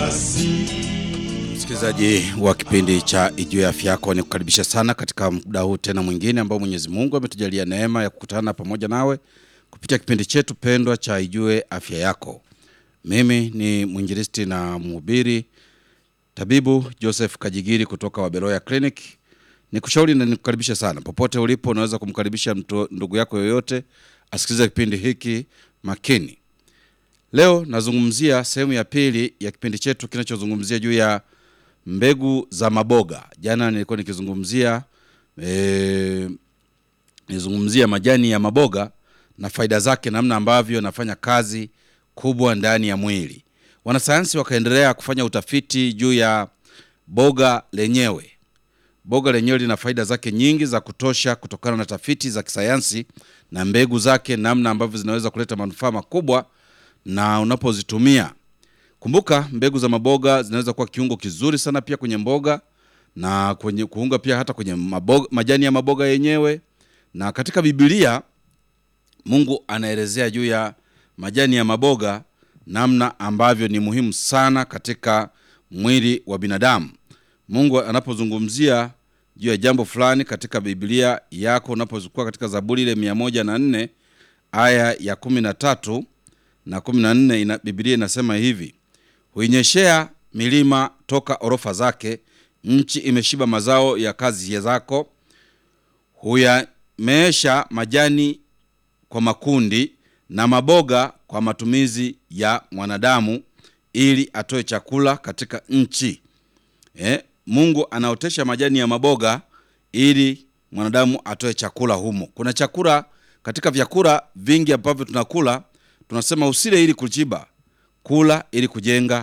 Msikilizaji wa kipindi cha Ijue Afya Yako, ni kukaribisha sana katika muda huu tena mwingine ambao Mwenyezi Mungu ametujalia neema ya kukutana pamoja nawe kupitia kipindi chetu pendwa cha Ijue Afya Yako. Mimi ni mwinjilisti na mhubiri tabibu Joseph Kajigiri kutoka Waberoya Clinic. Nikushauri na nikukaribisha sana popote ulipo, unaweza kumkaribisha mtu, ndugu yako yoyote asikilize kipindi hiki makini. Leo nazungumzia sehemu ya pili ya kipindi chetu kinachozungumzia juu ya mbegu za maboga. Jana nilikuwa nikizungumzia e, nizungumzia majani ya maboga na faida zake, namna ambavyo yanafanya kazi kubwa ndani ya mwili. Wanasayansi wakaendelea kufanya utafiti juu ya boga lenyewe. Boga lenyewe lina faida zake nyingi za kutosha kutokana na tafiti za kisayansi na mbegu zake, namna ambavyo zinaweza kuleta manufaa makubwa na unapozitumia. Kumbuka mbegu za maboga zinaweza kuwa kiungo kizuri sana pia kwenye mboga na kwenye kuunga pia hata kwenye maboga, majani ya maboga yenyewe. Na katika Biblia Mungu anaelezea juu ya majani ya maboga namna ambavyo ni muhimu sana katika mwili wa binadamu. Mungu anapozungumzia juu ya jambo fulani katika Biblia yako, unapokuwa katika Zaburi ile mia moja na nne aya ya kumi na tatu na kumi na nne ina, Biblia inasema hivi: huinyeshea milima toka orofa zake, nchi imeshiba mazao ya kazi zako. Huyameesha majani kwa makundi na maboga kwa matumizi ya mwanadamu, ili atoe chakula katika nchi. Eh, Mungu anaotesha majani ya maboga ili mwanadamu atoe chakula humo. Kuna chakula katika vyakula vingi ambavyo tunakula tunasema usile ili kuchiba, kula ili kujenga